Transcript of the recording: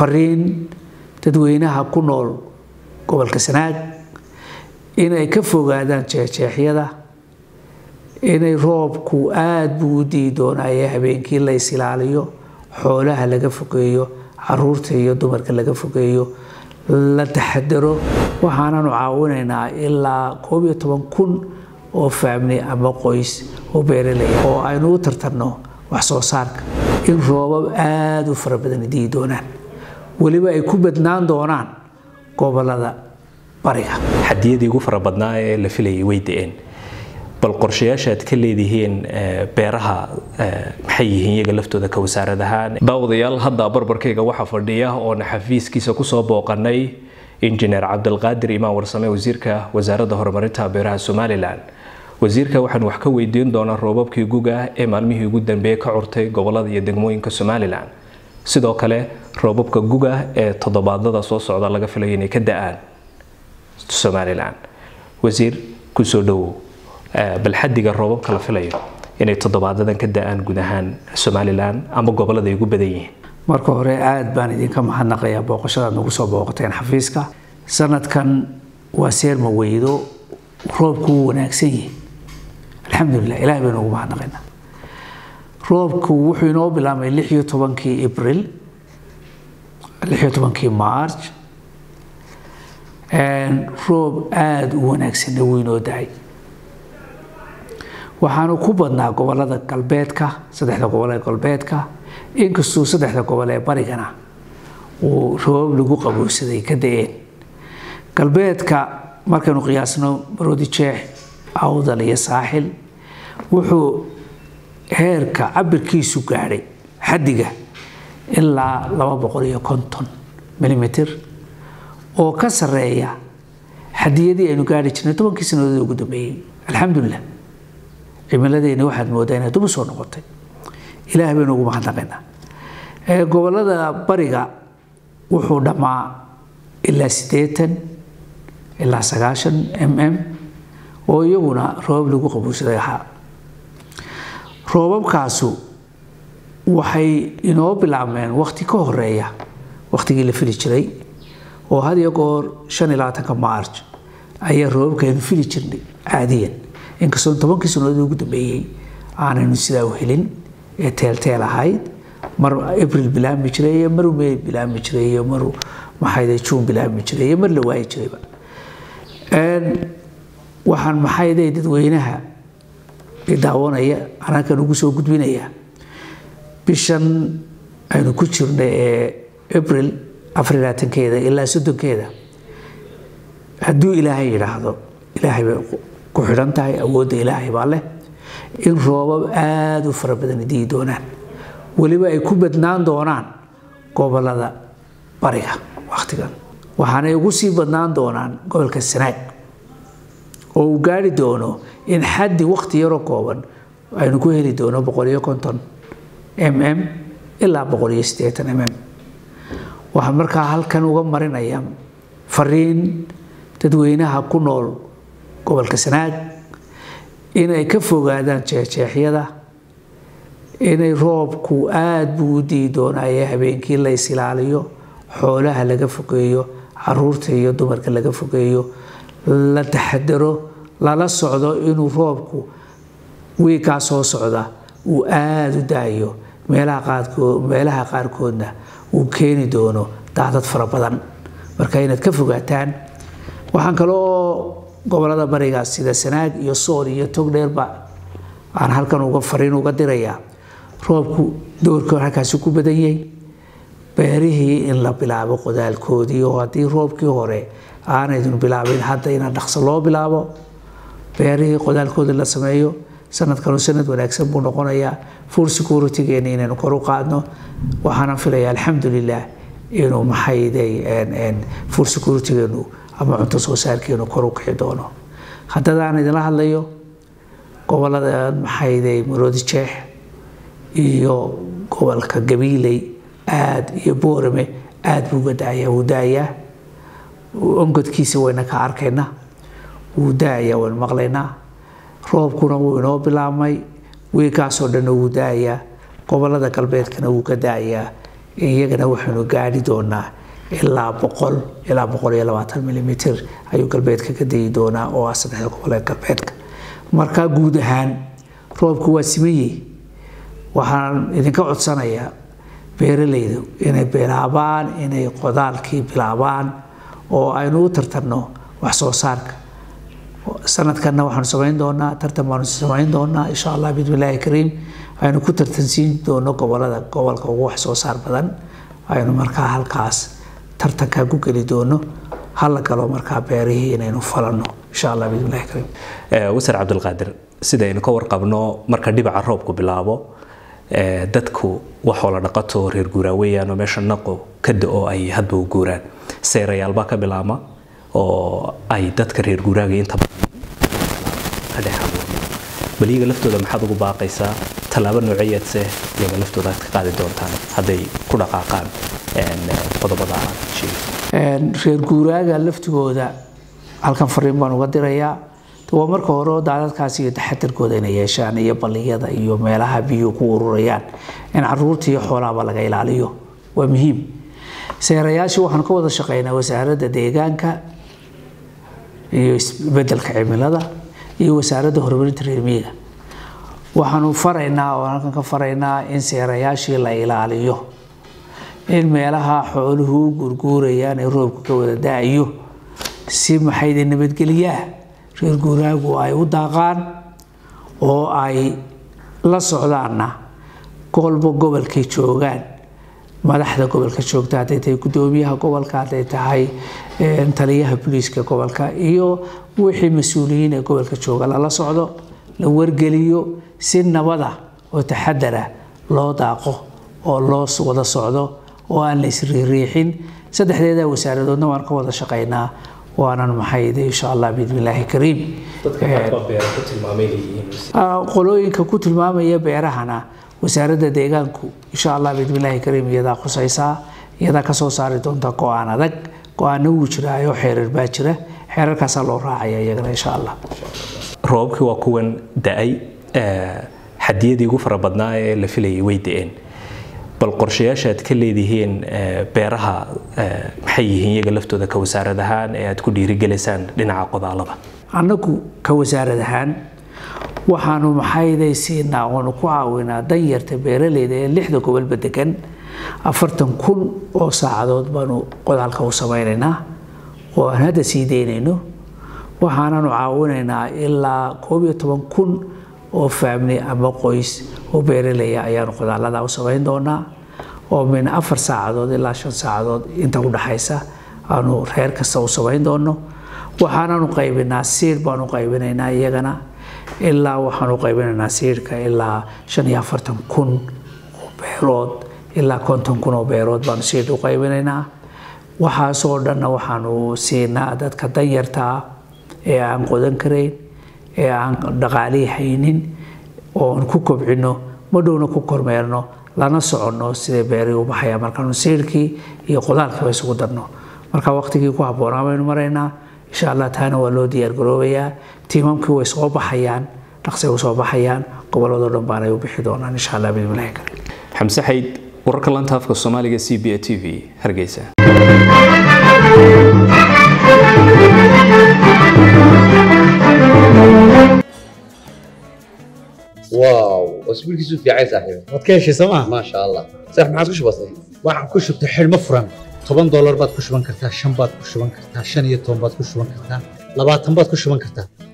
fariin dadweynaha ku nool gobolka sanaag inay ka fogaadaan jeexjeexyada inay roobku aada buu u dii doonaaye habeenkii la isilaaliyo xoolaha laga fogeeyo caruurta iyo dumarka laga fogeeyo la taxadaro waxaananu caawinaynaa ilaa koob iyo toban kun oo faamli ama qoys oo beeraley oo aynu u tartanno wax soo saarka in roobab aada u fara badan dii doonaan weliba ay ku badnaan doonaan gobolada bariga xadiyadii ugu fara badnaa ee la filayay way da-een bal qorshayaasha aad ka leedihiin beeraha maxay yihiin iyaga laftooda ka wasaarad ahaan daawadayaal hadda barbarkayga waxaa fadhiya oona xafiiskiisa kusoo booqanay injineer cabdilqaadir imaan warsame wasiirka wasaaradda horumarinta beeraha somalilan wasiirka waxaan wax ka weydiin doonaa roobabkii guga ee maalmihii ugu dambeeyey ka curtay gobolada iyo degmooyinka somalilan sidoo kale roobabka guga ee toddobaadada soo socda laga filayo inay ka da-aan somalilan wasiir kusoo dhowow bal xadiga roobabka la filayo inay toddobaadadan ka da-aan guud ahaan somalilan ama gobolada ay ugu badan yihiin marka hore aada baan idinka mahadnaqayaa booqashadaad nagu soo booqateen xafiiska sanadkan waa seerma weydo roobku wuu wanaagsan yihi alxamdulilah ilahay baynu ugu mahadnaqaynaa roobku wuxuu inoo bilaabmay lix iyo tobankii abril lix iyo tobankii march roob aada u wanaagsanna wuu inoo dahay waxaanu ku badnaa gobolada galbeedka saddexda gobol ee galbeedka inkastuu saddexda gobol ee barigana uu roobab lagu qabowsaday ka da-een galbeedka markaynu qiyaasno maroodi jeex awdal iyo saaxil wuxuu heerka cabirkiisu gaadhay xaddiga ilaa laba boqol iyo konton milimitr oo ka sareeya xadiyadii aynu gaari jirnay tobankii sanadood ugu dambeeyey alxamdulilah cimiladeeni waxaad moodaa inaad dub soo noqotay ilaah baynu ugu mahadnaqaynaa gobolada bariga wuxuu dhammaa ilaa siddeetan ilaa sagaashan m m oo iyaguna roobab lagu qabuusaday ahaa roobabkaasu waxay inoo bilaabmeen wakti ka horeeya waktigii la fili jiray oo had iyo goor shan iyo labaatanka march ayaa roobabka aynu fili jirnay caadiyan inkastoo tobankii sanadood ugu dambeeyey aanaynu sidaa u helin ee teelteel ahayd mar abril bilaabmi jiray iyo mar may bilaabmi jiray iyo mar maxayde juun bilaabmi jiray iyo mar la waayi jirayba waxaan maxayde dadweynaha daawanaya anaakan ugu soo gudbinaya bishan aynu ku jirna ee abril afar iyo labaatankeeda ilaa soddonkeeda hadduu ilaahay yidhaahdo ilaahay bay ku xidhan tahay awoodda ilaahay baa leh in roobab aada u fara badan dii doonaan weliba ay ku badnaan doonaan gobolada bariga wakhtigan waxaanay ugu sii badnaan doonaan gobolka sanaag oo uu gaari doono in xaddi wakhti yaroo kooban aynu ku heli doono boqol iyo konton m m ilaa boqol iyo siddeetan m m waxaan markaa halkan uga marinaya fariin dadweynaha ku nool gobolka sanaag inay ka fogaadaan jeexjeexyada inay roobku aada buu u dii doonaaye habeenkii la isilaaliyo xoolaha laga fogeeyo caruurta iyo dumarka laga fogeeyo la taxadaro lala socdo inuu roobku wiikaa soo socda uu aada u daayo meelaha qaarkood meelaha qaarkoodna uu keeni doono daadad fara badan marka inaad ka fogaataan waxaan kaloo gobolada bariga sida sanaag iyo sool iyo togdheerba aan halkan uga fariin uga dirayaa roobku doorkii halkaasi ku badan yahay beerihii in la bilaabo qodaalkoodii oo haddii roobkii hore aanaydun bilaabin hadda inaan dhaqso loo bilaabo beerihii qodaalkoodii la sameeyo sanadkanu sanad wanaagsan buu noqonayaa food securitygeena inaynu kor u qaadno waxaana filaya alxamdulilah inuu maxayday food securitygeenu ama cunto soo saarkeenu kor u kici doono haddadaan idinla hadlayo gobolada maxayday maroodi jeex iyo gobolka gabiiley aad iyo boorame aad buu uga daayaa wuu daayaa ongodkiisa wayna ka arkaynaa wuu daayaa waynu maqlaynaa roobkuna wuu inoo bilaabmay wiikaasoo dhanna wuu daayaa gobolada galbeedkana wuu ka daayaa iyagana waxaynu gaadhi doonaa ilaa boqol ilaa boqol iyo labaatan milimitir ayuu galbeedka ka dayi doonaa oo ah saddexda gobol ee galbeedka marka guud ahaan roobku waa simayey waxaan idinka codsanayaa beeralayda inay bilaabaan inay qodaalkii bilaabaan oo aynu u tartanno wax soo saarka sanadkanna waxaanu samayn doonaa tartan baanu samayn doonaa insha allah bismillaahi kariim aynu ku tartansiin doono gobolada gobolka ugu wax soo saar badan aynu markaa halkaas tartankaa ku geli doono hala galo markaa beerihii inaynu falanno insha allah bismillahi kariim wasar cabdulqaadir sidaynu ka warqabno marka dhibaca roobku bilaabo dadku waxoo la dhaqato reer guuraa weeyaan oo meesha naqo ka da-o ay hadba u guuraan seerayaalbaa ka bilaama oo ay dadka reer guuraaga inta ka dhex abuurma bal iyaga laftooda maxaad ugu baaqaysaa tallaabo nooceeyaadse iyaga laftooda aad ka qaadi doontaan hadday ku dhaqaaqaan qodobada aad sheegay reer guuraaga laftigooda halkan fariin baan uga dirayaa waa marka hore daadadkaas iyo taxadarkooda inay yeeshaan iyo balliyada iyo meelaha biyuhu ku ururayaan in caruurta iyo xoolahaba laga ilaaliyo waa muhiim seerayaashii waxaan ka wada shaqeynaa wasaaradda deegaanka iyo isbedelka cimilada iyo wasaaradda horumarinta reer miyiga waxaanu faraynaa oo halkan ka faraynaa in seerayaashii la ilaaliyo in meelaha xooluhu u guurguurayaan ee roobka ka wada da-ayo si maxayde nabadgelyaah reer guuraagu ay u daaqaan oo ay la socdaanna golba gobolkay joogaan madaxda gobolka joogta hadday tahay gudoomiyaha gobolka hadday tahay taliyaha booliiska gobolka iyo wixii mas-uuliyiin ee gobolka jooga lala socdo la wargeliyo si nabada oo taxadara loo daaqo oo loo wada socdo oo aan la isriiriixin saddexdeeda wasaaradoodna waan ka wada shaqaynaa waanan maxayde insha allah bismillaahi kariim qolooyinka ku tilmaamaya beerahana wasaaradda deegaanku insha allah bismillaahi kariim iyadaa khusaysaa iyadaa kasoo saari doonta go-aan adag go-aanna wuu jiraayo xeerar baa jira xeerarkaasaa loo raacaya iyagana insha allah roobabkii waa kuwan da-ay xadiyadii ugu fara badnaa ee la filayay way da-een bal qorshayaasha aad ka leedihiin beeraha maxay yihiin iyaga laftooda ka wasaarad ahaan ee aad ku dhiirigelaysaan dhinaca qodaalada annagu ka wasaarad ahaan waxaanu maxayday siinaa oonu ku caawinaa danyarta beeraleyda ee lixda gobolba degan afartan kun oo saacadood baanu qodaalka u samaynaynaa oo aan hadda sii daynayno waxaananu caawinaynaa ilaa koob iyo toban kun oo faamli ama qoys oo beeraleya ayaanu qodaalada u samayn doonaa oo min afar saacadood ilaa shan saacadood inta u dhaxaysa aanu reer kasta u samayn doono waxaananu qaybinaa siir baanu qaybinaynaa iyagana ilaa waxaanu qaybinaynaa siirka ilaa shan iyo afartan kun oo beerood ilaa konton kun oo beerood baanu siir u qaybinaynaa waxaasoo dhanna waxaanu siinaa dadka danyartaa ee aan qodan karayn ee aan dhaqaalihii haynin oon ku kobcino madhowna ku kormeerno lana soconno siday beerii u baxaya markaanu siirkii iyo qodaalkiiba isugu darno marka waqtigii ku habboonaa baynu maraynaa insha allah taana waa loo diyaargaroobayaa tiimamkii way soo baxayaan dhaqsay u soo baxayaan gobolladoo dhan baanay u bixi doonaan insha allah bismillahi kariim xamse xayd wararka lanta afka soomaaliga c b a t v hargeysa واو اسبوعك في عايز صاحبي waad ka heshay sooma ما شاء الله صح ما عادش بسيط waxaan ku shubtay xidhmo furan toban doolar baad ku shuban kartaa shan baad ku shuban kartaa shan iyo toban baad ku shuban kartaa labaatan baad ku shuban kartaa